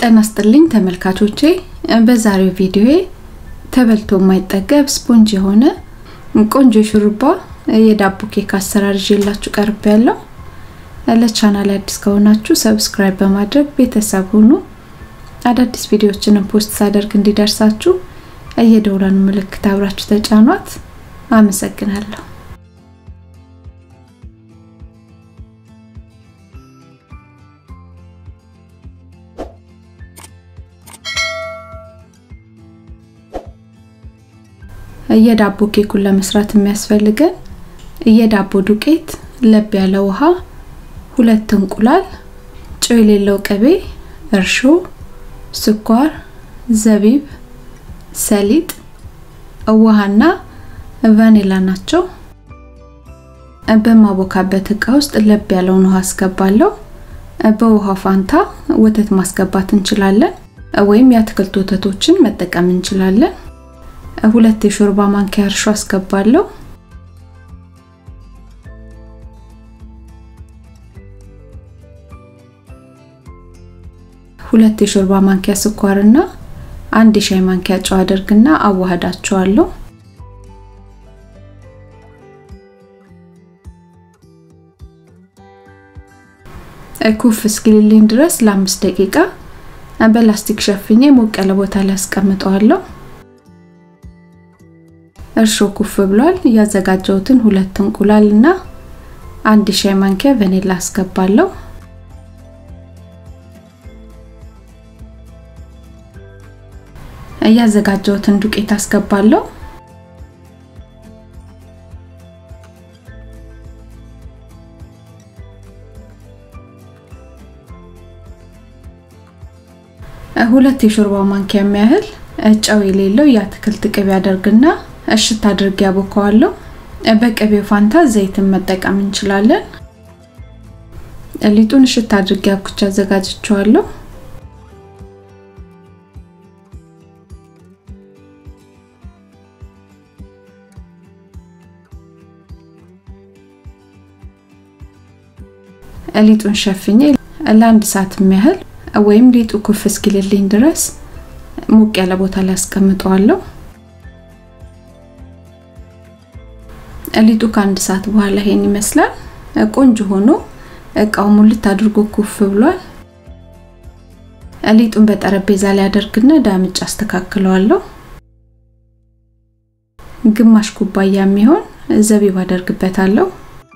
ጤና ይስጥልኝ ተመልካቾቼ፣ በዛሬው ቪዲዮዬ ተበልቶ የማይጠገብ ስፖንጅ የሆነ ቆንጆ ሹሩባ የዳቦ ኬክ አሰራር ይዤላችሁ ቀርብ ያለው። ለቻናል አዲስ ከሆናችሁ ሰብስክራይብ በማድረግ ቤተሰብ ሁኑ። አዳዲስ ቪዲዮዎችንም ፖስት ሳደርግ እንዲደርሳችሁ የደውሏን ምልክት አብራችሁ ተጫኗት። አመሰግናለሁ። የዳቦ ኬኩን ለመስራት የሚያስፈልገን የዳቦ ዱቄት፣ ለብ ያለ ውሃ፣ ሁለት እንቁላል፣ ጨው የሌለው ቅቤ፣ እርሾ፣ ስኳር፣ ዘቢብ፣ ሰሊጥ፣ ውሃና ቫኒላ ናቸው። በማቦካበት እቃ ውስጥ ለብ ያለውን ውሃ አስገባለሁ። በውሃው ፋንታ ወተት ማስገባት እንችላለን፣ ወይም የአትክልት ወተቶችን መጠቀም እንችላለን። ሁለት የሾርባ ማንኪያ እርሾ አስገባለሁ። ሁለት የሾርባ ማንኪያ ስኳርና አንድ የሻይ ማንኪያ ጨው አድርግና አዋህዳቸዋለሁ። ኩፍ እስኪልልኝ ድረስ ለአምስት ደቂቃ በላስቲክ ሸፍኜ ሞቅ ያለ ቦታ ላይ አስቀምጠዋለሁ። እርሾ ኩፍ ብሏል። ያዘጋጀሁትን ሁለት እንቁላል እና አንድ ሻይ ማንኪያ ቫኒላ አስገባለሁ። ያዘጋጀሁትን ዱቄት አስገባለሁ። ሁለት የሾርባ ማንኪያ የሚያህል ጨው የሌለው የአትክልት ቅቤ አደርግና እሽት አድርጌ ያቦከዋለሁ። በቅቤው ፋንታ ዘይትን መጠቀም እንችላለን። ሊጡን እሽት አድርጌ አብኩቻ አዘጋጅቼዋለሁ። ሊጡን ሸፍኜ ለአንድ ሰዓት የሚያህል ወይም ሊጡ ኩፍ እስኪልልኝ ድረስ ሞቅ ያለ ቦታ ላይ አስቀምጠዋለሁ። ሊጡ ከአንድ ሰዓት በኋላ ይሄን ይመስላል። ቆንጆ ሆኖ እቃው ሙልት አድርጎ ኩፍ ብሏል። ሊጡን በጠረጴዛ ላይ አደርግና ዳምጭ አስተካክለዋለሁ። ግማሽ ኩባያ የሚሆን ዘቢብ አደርግበታለሁ።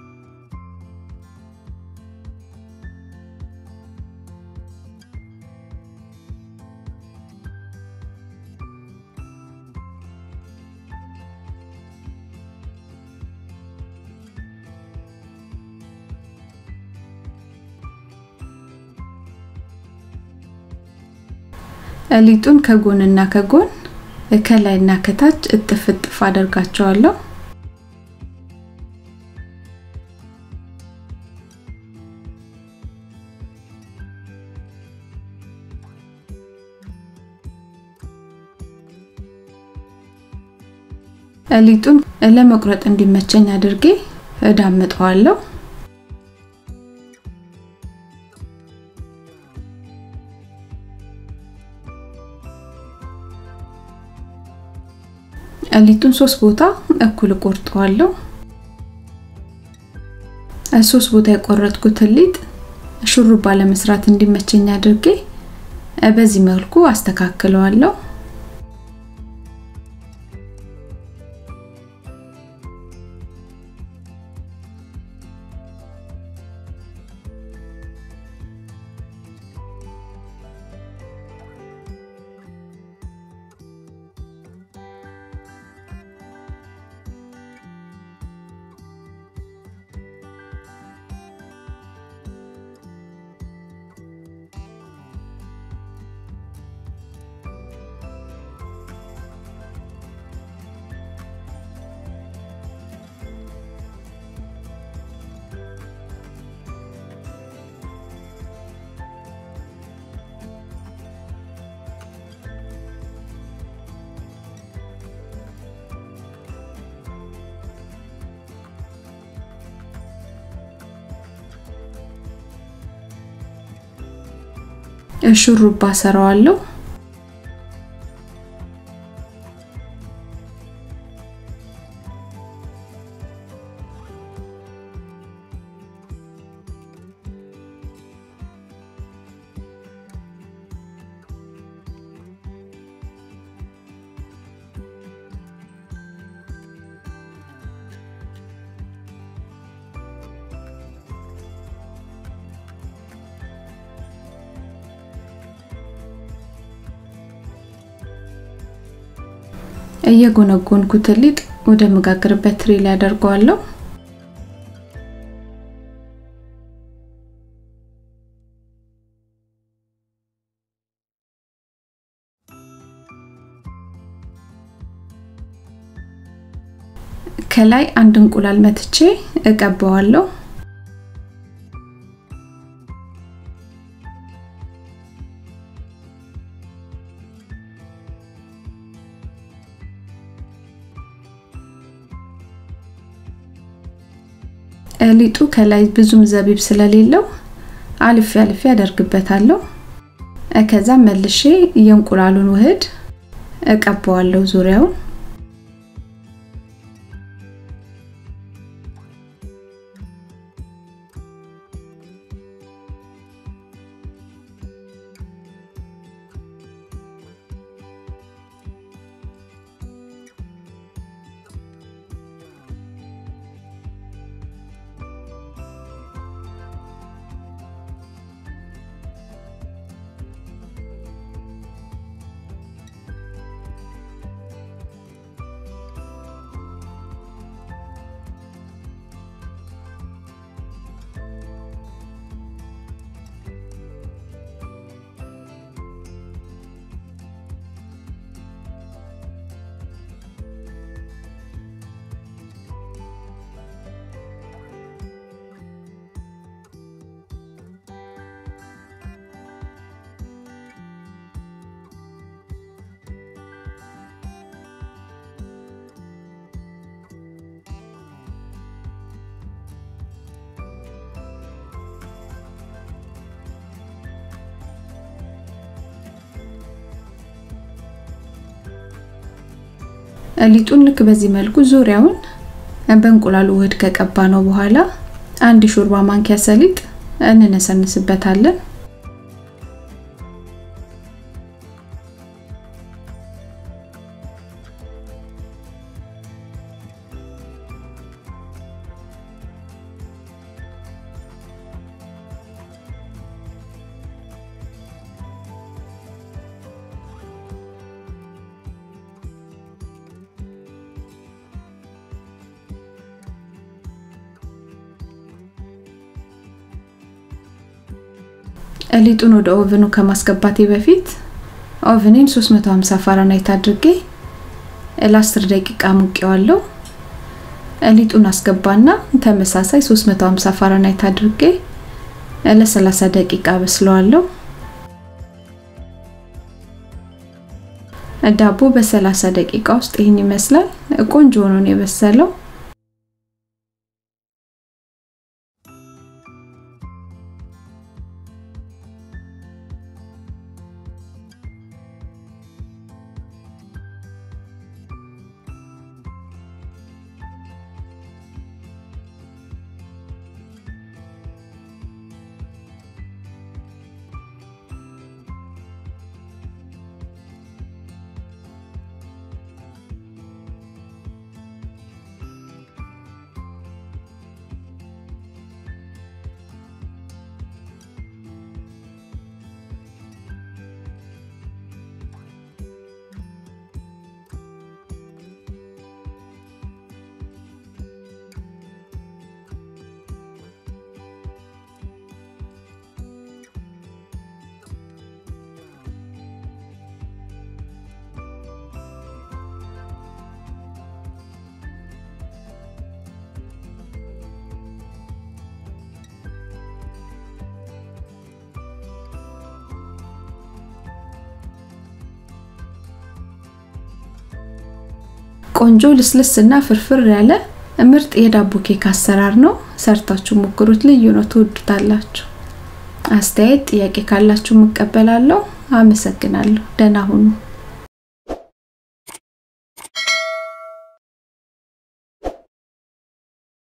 ሊጡን ከጎንና ከጎን ከላይና ከታች እጥፍ እጥፍ አደርጋቸዋለሁ። ሊጡን ለመቁረጥ እንዲመቸኝ አድርጌ እዳምጠዋለሁ። ሊጡን ሶስት ቦታ እኩል ቆርጠዋለሁ። ሶስት ቦታ የቆረጥኩትን ሊጥ ሹሩባ ለመስራት እንዲመቸኝ አድርጌ በዚህ መልኩ አስተካክለዋለሁ። ሹሩባ ሰራዋለሁ። እየጎነጎንኩት ሊጥ ወደ መጋገርበት ትሪ ላይ አደርገዋለሁ። ከላይ አንድ እንቁላል መትቼ እቀባዋለሁ። ሊጡ ከላይ ብዙም ዘቢብ ስለሌለው አልፌ አልፌ አደርግበታለሁ። ከዛ መልሼ የእንቁላሉን ውህድ እቀባዋለሁ ዙሪያውን። ሊጡን ልክ በዚህ መልኩ ዙሪያውን በእንቁላሉ ውህድ ከቀባ ነው በኋላ አንድ ሾርባ ማንኪያ ሰሊጥ እንነሰንስበታለን። ሊጡን ወደ ኦቨኑ ከማስገባቴ በፊት ኦቨኔን 350 ፋራናይት አድርጌ ለ10 ደቂቃ ሙቄዋለሁ። ሊጡን አስገባና ተመሳሳይ 350 ፋራናይት አድርጌ ለ30 ደቂቃ በስለዋለሁ። ዳቦ በ30 ደቂቃ ውስጥ ይህን ይመስላል። ቆንጆ ሆኖ ነው የበሰለው። ቆንጆ ልስልስ እና ፍርፍር ያለ ምርጥ የዳቦ ኬክ አሰራር ነው። ሰርታችሁ ሞክሩት። ልዩ ነው፣ ትወዱታላችሁ። አስተያየት፣ ጥያቄ ካላችሁ እቀበላለሁ። አመሰግናለሁ። ደህና ሁኑ።